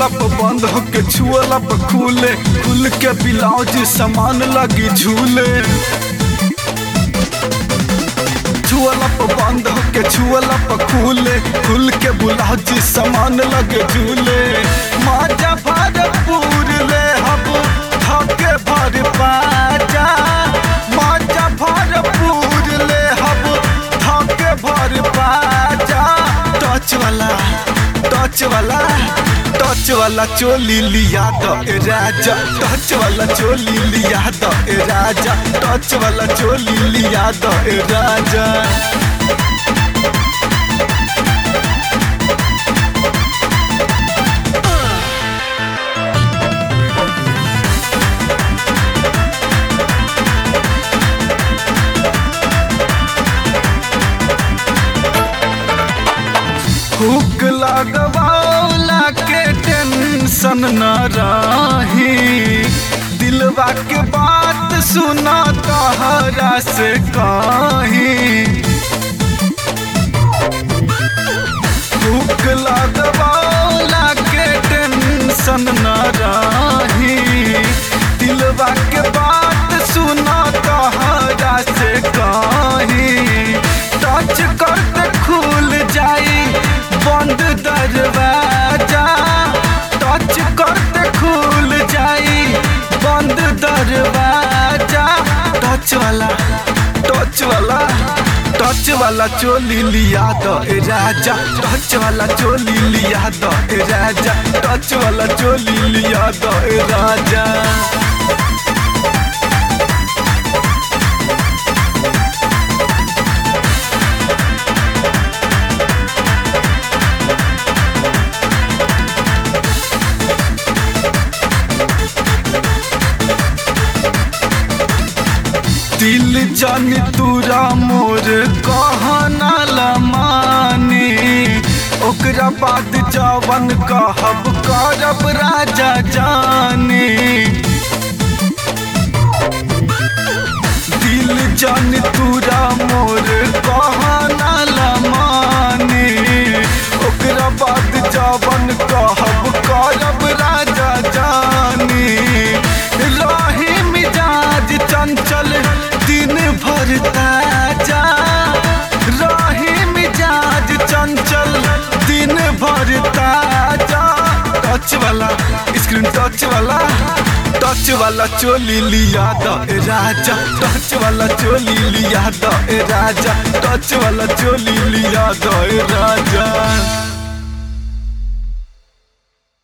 छुअला पर बंद होके छुअला पर खुले खुल के ब्लाउज सामान लगी झूले छुअला पर बंद होके छुअला पर खुले खुल के ब्लाउज सामान लगे झूले माजा भरपूर ले हब धके भर पाजा माजा भरपूर ले हब धके भर पाजा टच वाला टच वाला टच वाला चोली लिया दो ए राजा टच वाला चोली लिया दो ए राजा टच वाला चोली लिया दो ए राजा हुक लगवाला के टेंशन न रही दिलवा के बात सुना तहरा से कहीं हुक लगवाला के टेंशन न रही दिलवा के बात सुना तहरा से कहीं टच करते खुल जाई बंद दरवाजा टच करते खुल जाई बंद दरवाजा टच वाला टच वाला टच वाला चोली लिया दो ए राजा टच वाला चोली लिया दो ए राजा टच वाला चोली लिया दो ए राजा दिल जान तूरा मोर कहना लमानी ओकरा बाद जवन कहब करब राजा जाने दिल जान तूरा मोर कहना लमानी ओकरा बाद जवन कहब करब राजा जाने रही मिजाज चंचल दिन भर ताजा रही मिजाज चंचल दिन भर ताजा टच वाला स्क्रीन टच वाला टच वाला चोली लिया दो ए राजा टच वाला चोली लिया दो ए राजा टच वाला चोली लिया दो ए राजा